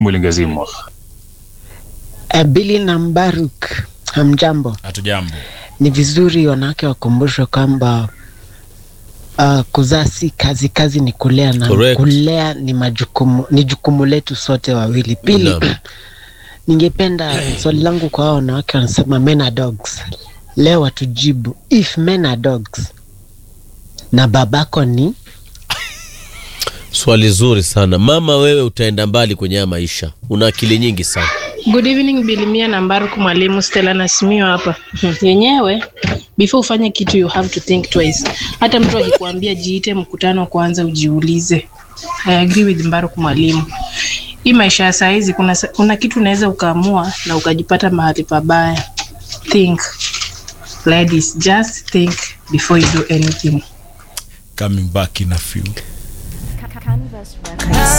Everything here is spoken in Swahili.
Mwilingazimwa. Uh, Billy na Mbaruk, hamjambo. Hatujambo. Ni vizuri wanawake wakumbushwe kwamba uh, kuzaa si kazi, kazi ni kulea na Correct. kulea ni majukumu, ni jukumu letu sote wawili. Pili, Naam. ningependa swali langu kwa hao wanawake wanasema men are dogs. Leo watujibu if men are dogs na babako ni Swali zuri sana mama, wewe utaenda mbali kwenye haya maisha, una akili nyingi sana. Good evening Bilimia na Mbaruku mwalimu Stella Nasimio hapa. Yenyewe before ufanye kitu you have to think twice. Hata mtu akikwambia jiite mkutano kwanza ujiulize. I agree with Mbaruku mwalimu. Hii maisha ya saa hizi kuna, sa- kuna kitu unaweza ukaamua na ukajipata mahali pabaya. Think. Ladies, just think before you do anything. Coming back in a few. Canvas Records.